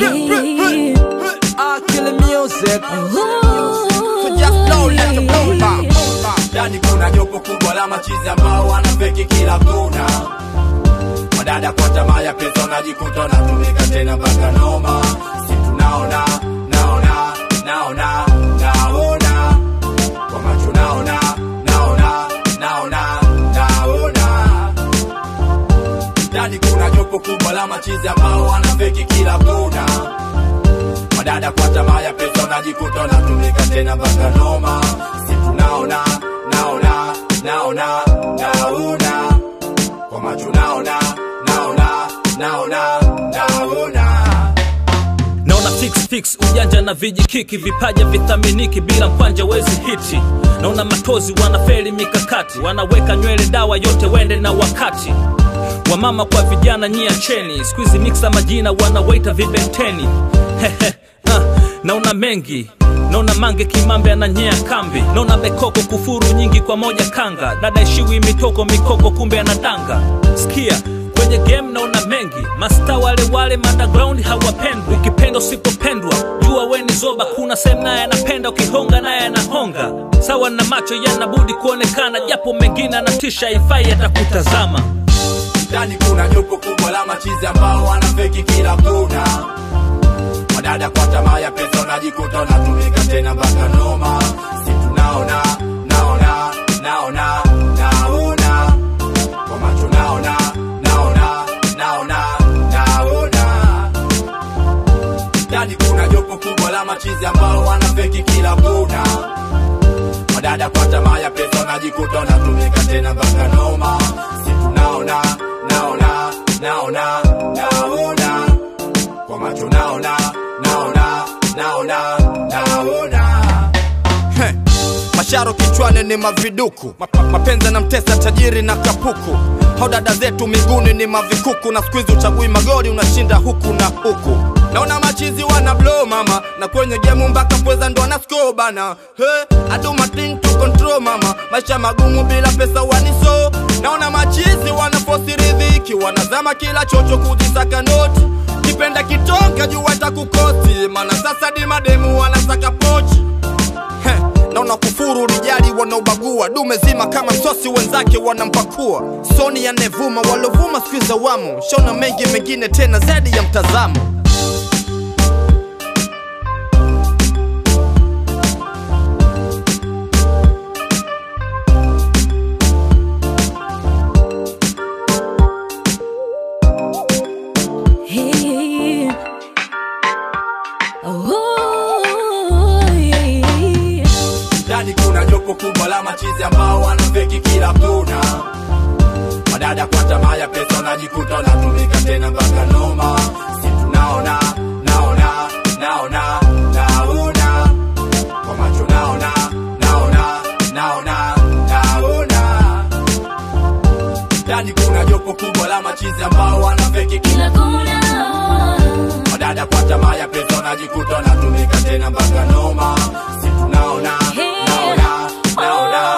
Hey. I kill the music. Ooh. So just blow, let the blow pop. ndani kuna jopo kubwa la machizi ambao wanafeki kila kona madada kwa tamaa ya pesa wanajikuta wanatumika tena mpaka noma si tunaona naona naona naona kwa macho naona naona naona naona ndani kuna jopo kubwa la machizi ambao wanafeki kila kona madada kwa tamaa ya pesa wanajikuta wanatumika tena mpaka noma si tunaona naona naona naona kwa macho naona naona naona naona naona fix fix ujanja na vijikiki vipaja vithaminiki bila mkwanja wezi hiti naona matozi wanafeli mikakati wanaweka nywele dawa yote wende na wakati wamama kwa vijana nyia cheni skuizi miksa majina wanawaita vibenteni Hehe, ah, naona mengi naona mange kimambe ananyea kambi naona bekoko kufuru nyingi kwa moja kanga dada ishiwi mitoko mikoko kumbe anadanga sikia kwenye game naona mengi masta wale wale underground hawapendwi ukipenda usipopendwa jua weni zoba kuna sehemu naye anapenda ukihonga naye anahonga sawa na macho yanabudi kuonekana japo mengine anatisha ifai atakutazama ndani kuna jopo kubwa la machizi ambao wanafeki kila kona madada kwa tamaa ya pesa wanajikuta wanatumika tena mpaka noma si tunaona naona naona naona kwa macho naona naona naona naona ndani kuna jopo kubwa la machizi ambao wanafeki kila kona madada kwa tamaa ya pesa wanajikuta wanatumika tena mpaka noma si tunaona naona naona naona kwa macho naona naona naona naona Heh, masharo kichwani ni maviduku Map- mapenzi na mtesa tajiri na kapuku hao dada zetu miguuni ni mavikuku na skuizi uchagui magori unashinda huku na huku naona machizi wana blow mama na kwenye gemu mpaka pweza ndo ana score bana hey, I do my thing to control mama maisha magumu bila pesa waniso naona machizi wanafosi ridhiki wanazama kila chocho kujisaka noti kipenda kitonga juu watakukosi mana sasa di mademu wanasaka pochi Heh, naona kufuru rijali wanaobagua dume zima kama msosi wenzake wanampakua soni yanevuma walovuma skuiza wamo shaona mengi mengine tena zaidi ya mtazamo Hey. Oh, yeah. ndani kuna jopo kubwa la machizi ambao wanafeki kila kona madada kwa tamaa ya pesa wanajikuta wanatumika tena mpaka noma si tunaona naona naona naona kwa macho naona naona naona naona ndani kuna jopo kubwa la machizi ambao wanafeki kila Kila kona. madada kwa tamaa ya pesa wanajikuta wanatumika tena mpaka noma si tunaona Hey. naona naona